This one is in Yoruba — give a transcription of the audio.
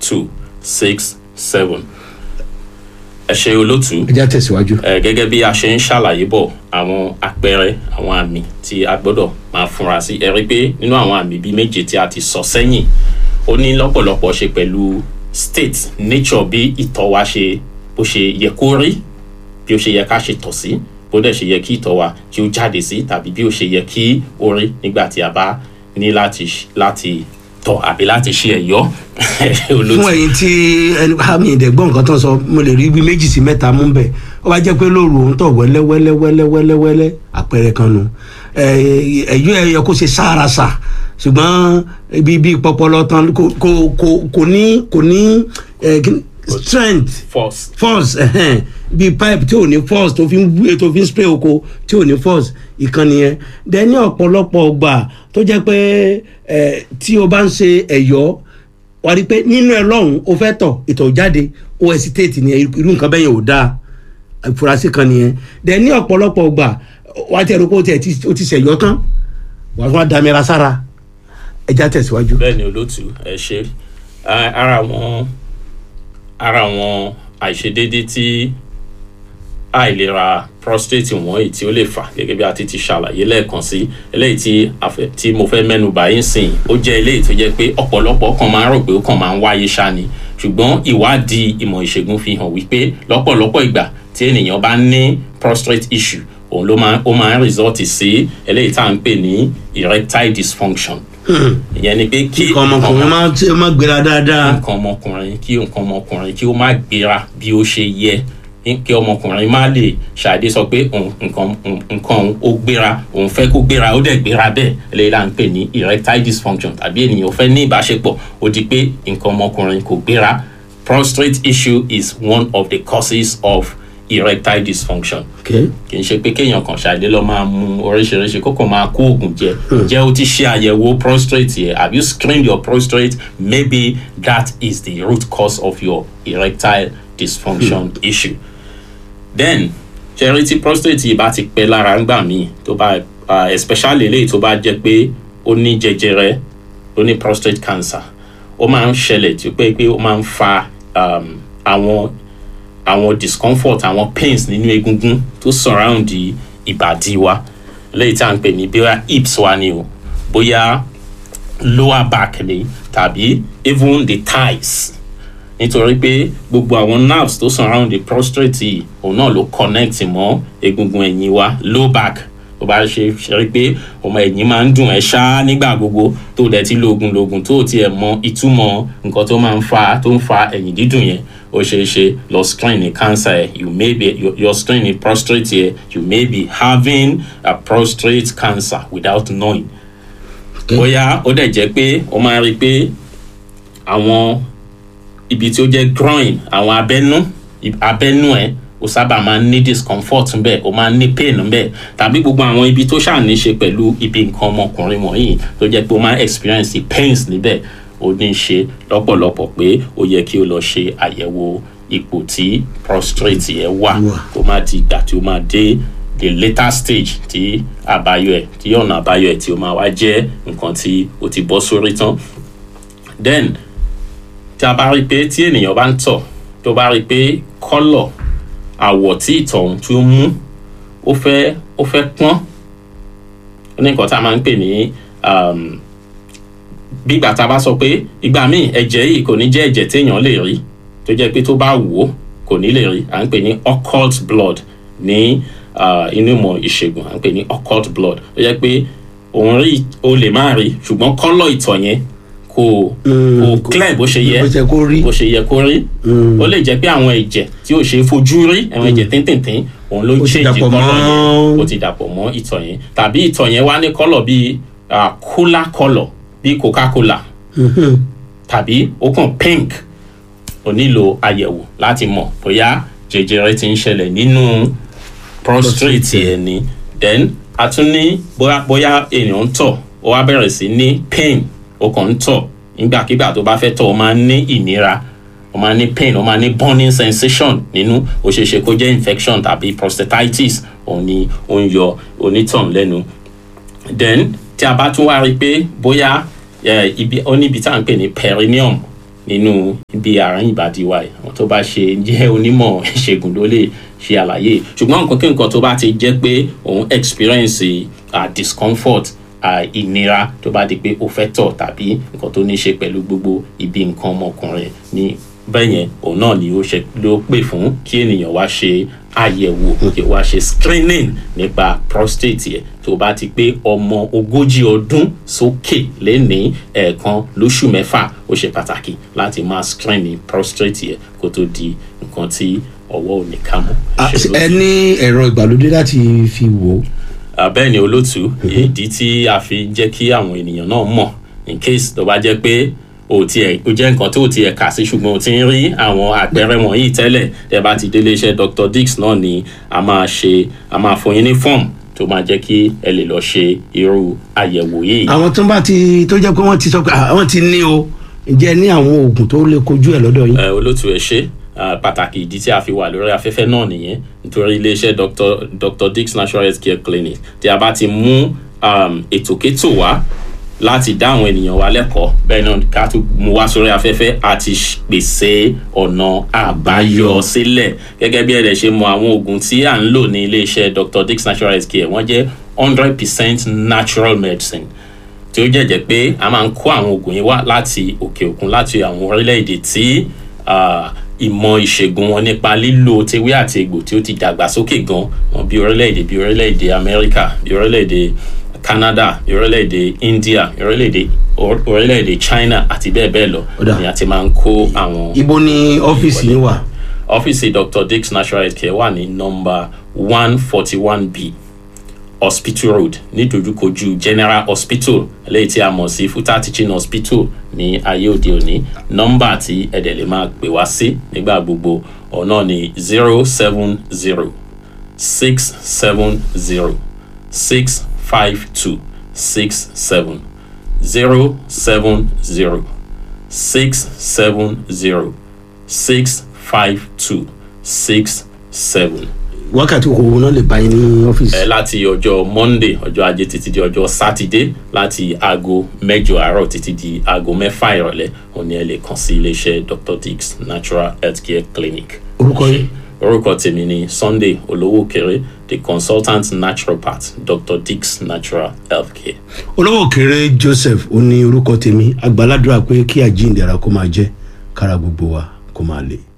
two six seven ẹ ṣe olótú ẹ já tẹ̀síwájú. ẹ gẹ́gẹ́ bí a ṣe ń ṣàlàyé bọ̀ àwọn àpẹẹrẹ àwọn àmì tí a gbọ́dọ̀ máa fúnra sí ẹ rí i pé nínú àwọn àmì bíi méje tí a ti sọ sẹ́yìn ó ní lọ́pọ̀lọpọ̀ ṣe pẹ̀lú state nature bí ìtọ̀ wa ṣe bó ṣe yẹ kó rí bí ó ṣe yẹ ká ṣe tọ̀ sí bó dẹ̀ ṣe yẹ kí ìtọ̀ wa kí ó jáde sí tàbí bí ó ṣe yẹ kí ó rí nígbà tí a bá ní láti láti tọ̀ àbí láti ṣe ẹ̀yọ́ olótú fún ẹyin tí ẹni àmì ìdẹ̀gbọ́n nǹkan tó ń sọ mo lè rí bí méjì sí mẹ́ta mú bẹ̀ ó bá jẹ́ pé lóru òun tọ̀ wẹ́lẹ́ wẹ́lẹ́ wẹ́lẹ́ wẹ́lẹ́ wẹ́lẹ́ àpẹẹrẹ kan nu ẹ̀yọ́ ẹ̀yọ kó ṣe sáarasa ṣùgbọ́n ibi bí pọpọlọ tán kò kò kò kò ní kò ní eh, kí ni- strength force force ẹhẹn bíi pipe tí ò ní force tó fi ń gbé tó fi ń spray oko tí ò ní force ìkànnì yẹn dẹ ní ọ̀pọ̀lọpọ̀ ọgbà tó jẹ́ pé ẹ tí o bá ń ṣe ẹ̀yọ́ wà á rí i pé nínú ẹ lọ́hùn o fẹ́ tọ̀ ìtọ̀ jáde o hesitate ni irú nǹkan bẹ́ẹ̀ yẹn ò dáa ìfurasí kan nìyẹn dẹ ní ọ̀pọ̀lọpọ̀ ọgbà wà á tẹ̀ ẹ́ pé o tẹ̀ ti- o ti ṣẹ̀yọ́ tán wà á fún wa dàmẹ́ra sára ẹja tẹ̀síwájú. bẹ́ẹ̀ ni olótú ẹ ṣe Ah, ara àwọn ara àwọn àìṣedéédé tí àìlera prostate wọ̀nyí tí ó lè fà gẹ́gẹ́ bí a ti ti ṣàlàyé lẹ́ẹ̀kan sí eléyìí tí a fẹ́- tí mo fẹ́ mẹ́nu bà yín sìn ó jẹ́ eléyìí tó jẹ́ pé ọ̀pọ̀lọpọ̀ kan máa ń rò pé ó kàn máa ń wáyé ṣá ni ṣùgbọ́n ìwádìí ìmọ̀ ìṣègùn fi hàn wípé lọ́pọ̀lọpọ̀ ìgbà tí ènìyàn bá ní prostate issue òun ló máa ó máa ń result sí eléyìí tá à ń pè ní erectile dysfunction ìyẹn ni pé kí nǹkan ọmọkùnrin máa tí ó máa gbéra dáadáa. nǹkan ọmọkùnrin kí nǹkan ọmọkùnrin kí ó má gbéra bí ó ṣe yẹ kí ọmọkùnrin má lè ṣàdé sọ pé òun- nǹkan nǹkan òun ó gbéra òun fẹ́ kó gbéra ó dẹ̀ gbéra bẹ́ẹ̀ eléyìí là ń pè ní erectile dysfunction tàbí ènìyàn fẹ́ ní ìbáṣepọ̀ ó di pé nǹkan ọmọkùnrin kò gbéra prostate issue is one of the causes of erectile dysfunction Okay. kì í ṣe pé kéèyàn kan ṣàdé lọ máa mu oríṣiríṣi kó kàn máa kó oògùn jẹ ǹjẹ́ o ti ṣe àyẹ̀wò prostate yẹ have you screened your prostate maybe that is the root cause of your erectile dysfunction issue then ṣẹ́rí tí prostate yìí bá ti pẹ́ lára ńgbà míì tó bá ah, especially eléyìí tó bá jẹ́ pé ó ní jẹjẹrẹ ó ní prostate cancer ó máa ń ṣẹlẹ̀ tí ó pé pé ó máa ń fa um, àwọn àwọn discomfort àwọn pains nínú egungun tó surround ìbàdí wa léyìí tí a ń pè ní bóyá hips wa ni o bóyá lower back ni tàbí even the thighs nítorí pé gbogbo àwọn nerves tó surround the prostate yìí òun náà ló connect mọ́ egungun ẹ̀yìn wa low back tó bá ṣe ṣe rí pé ọmọ ẹ̀yìn máa ń dùn ẹ́ ṣá nígbà gbogbo tó dẹ̀ ti lóògùn lóògùn tó tiẹ̀ mọ ìtumọ̀ nǹkan tó máa ń fa tó ń fa ẹ̀yìn dídùn yẹn ó ṣeé ṣe lọ screen ní cancer ẹ̀ you may be your, your screen ní prostate yẹ you may be having a prostate cancer without knowing bóyá ó dẹ̀ jẹ́ pé ó máa rí i pé àwọn ibi tí ó jẹ́ groin àwọn abẹ́nú abẹ́nú ẹ̀ ó sábà máa ń ní discomfort ńbẹ̀ ó máa ń ní pain ńbẹ̀ tàbí gbogbo àwọn ibi tó ṣáà ní ṣe pẹ̀lú ibi nǹkan ọmọkùnrin wọ̀nyí tó jẹ́ pé ó máa ń experience the pains níbẹ̀ ó ní í ṣe lọ́pọ̀lọpọ̀ pé ó yẹ kí o lọ ṣe àyẹ̀wò ipò tí prostate yẹn wà kó má di ìgbà tí ó máa dé the later stage tí àbáyọ ẹ̀ tí ọ̀nà àbáyọ ẹ̀ tí ó máa wá jẹ́ nǹkan tí ó ti bọ́ sórí tán then tí a bá rí i pé tí ènìyàn bá ń tọ̀ tó bá rí i pé kọ́lọ̀ àwọ̀ tí ìtọ̀ ọ̀hún tó mú ó fẹ́ ó fẹ́ pọ́n ó ní nǹkan tá a máa ń pè ní um, bí ìgbà tá a bá sọ pé ìgbà míì ẹ̀jẹ̀ yìí kò ní jẹ́ ẹ̀jẹ̀ téèyàn lè rí tó jẹ́ pé tó bá wò ó kò ní lè rí à ń pè ní occult blood ní uh, inú ìmọ̀ ìṣègùn à ń pè ní occult blood tó jẹ́ pé òun rí o lè má rí ṣùgbọ́n kọ́lọ̀ ìtọ̀ yẹn kò kò clear bó ṣe yẹ bó ṣe kó rí. bó ṣe yẹ kó rí ó lè jẹ́ pé àwọn ẹ̀jẹ̀ tí ò ṣe é fojú rí àwọn ẹ̀jẹ̀ tíntìntín òun ló Ó ti change dàpọ̀ kọ́lọ̀ mọ́- yẹn ó ti dàpọ̀ mọ́ ìtọ̀ yẹn tàbí ìtọ̀ yẹn wá ní kọ́lọ̀ bíi ah, cola kọ́lọ̀ bíi coca cola tàbí ó kàn pink ó nílò àyẹ̀wò láti mọ̀ bóyá jẹjẹrẹ ti ń ṣẹlẹ̀ nínú prostate ẹ̀ ni then a tún ní bóyá bóyá ènìyàn ń tọ̀ ó wá bẹ̀rẹ̀ sí ní pain ó kàn ń tọ̀ nígbàkigbà tó bá fẹ́ tọ̀ ó máa ń ní ìnira ó máa ń ní pain ó máa ń ní burning sensation nínú ó ṣeé ṣe kó jẹ́ infection tàbí prostatitis òun ni ó ń yọ onítàn lẹ́nu then tí a bá tún wá rí i pé bóyá eh, ibi ó níbi tá à ń pè ní perineum nínú ibi àárín ìbàdí wa yìí àwọn tó bá ṣe jẹ́ onímọ̀ ìṣègùn ló lè ṣe àlàyé ṣùgbọ́n nǹkan kí nǹkan tó bá ti jẹ́ pé òun experience uh, discomfort uh, ìnira tó bá di pé ó fẹ́ tọ̀ tàbí nǹkan tó ní ṣe pẹ̀lú gbogbo ibi nǹkan ọmọkùnrin ní bẹ́ẹ̀ yẹn òun náà ni ó ṣe ló pè fún kí ènìyàn wá ṣe àyẹ̀wò kí wá ṣe screening nípa prostate yẹn tó bá ti pé ọmọ ogójì ọdún sókè lẹ́ni ẹ̀ẹ̀kan lóṣù mẹ́fà ó ṣe pàtàkì láti máa screening prostate yẹn kó tó di nǹkan tí ọwọ́ ò ní ká mọ́. Ah, ẹ ní ẹ̀rọ ìgbàlódé láti fi wò ó. Ah, bẹ́ẹ̀ ni olótú ìdí tí a fi jẹ́ kí àwọn ènìyàn náà mọ̀ in case tó bá jẹ́ pé o tiẹ̀ o jẹ́ nǹkan tó tiẹ̀ kà sí ṣùgbọ́n o ti ń rí àwọn àpẹẹrẹ wọ̀nyí tẹ́lẹ̀ tẹ́ bá ti délé iṣẹ́ Dr. Dix náà ni a máa ṣe a máa fún yín ní fọ́ọ̀mù tó máa jẹ́ kí ẹ lè lọ ṣe irú àyẹ̀wò yìí. àwọn tó bá ti tó jẹ́ pé wọ́n ti sọ pé ah, wọ́n ti ní o ǹjẹ́ ní àwọn oògùn tó lè kojú ẹ̀ lọ́dọ̀ yín. ẹ olótú ẹ ṣe ah, pàtàkì ìdí tí a fi wà lórí afẹ́fẹ́ náà nìyẹn nítorí iléeṣẹ́ Dr. Dr. Dix Natural Health Care Clinic tí a bá ti mú um, ètòkétò wá láti dá àwọn ènìyàn wa lẹ́kọ̀ọ́ bẹ́ẹ̀ náà ká tún mú wá sórí afẹ́fẹ́ àti ṣ- pèsè ọ̀nà àbáyọ sílẹ̀ gẹ́gẹ́ bí ẹ̀rẹ̀ ṣe mọ àwọn oògùn tí à ń lò ní iléeṣẹ́ Dr. Dix Natural Health Care wọ́n jẹ́ hundred percent natural medicine tí ó jẹ́jẹ́ pé a máa ń kó àwọn oògùn yìí wá láti òkè òkun láti àwọn orílẹ̀-èdè tí ah, ìmọ̀ ìṣègùn wọn nípa lílo tewé àti egbò tí ó ti dàgbà sókè gan wọn bí orílẹ̀-èdè bí orílẹ̀-èdè Amẹ́ríkà bí orílẹ̀-èdè Canada bí orílẹ̀-èdè India bí orílẹ̀-èdè or- orílẹ̀-èdè China àti bẹ́ẹ̀ bẹ́ẹ̀ lọ Ó dà. ni a ti máa ń kó àwọn ibo ni ọ́fíìsì yín wà. ọ́fíìsì Dr. Dix Natural Health Care wà ní nọ́mbà one forty one b hospital road nídojúkojú general hospital eléyìí tí a mọ̀ sí futa teaching hospital ní ayé òde òní nọ́mbà tí ẹ̀dẹ̀ lè máa pè wá sí nígbà gbogbo ọ̀nà ní zero seven zero six seven zero six five two six seven zero seven zero six seven zero six five two six seven wákàtí òkòwò náà lè bá yín ní ọ́fíìsì. ẹ láti ọjọ́ monday ọjọ́ ajé títí di ọjọ́ sátidé láti aago mẹ́jọ àárọ̀ títí di aago mẹ́fà ìrọ̀lẹ́ òní ẹ lè kàn sí iléeṣẹ́ dr dix natural healthcare clinic. orúkọ yín. orúkọ tèmi ni sunday olówó kéré the consultant naturopath dr dix natural healthcare. olówó kéré joseph ó ní orúkọ tèmi àgbàládùra pé kí àjíǹde ara kó máa jẹ́ kára gbogbo wa kó máa lè.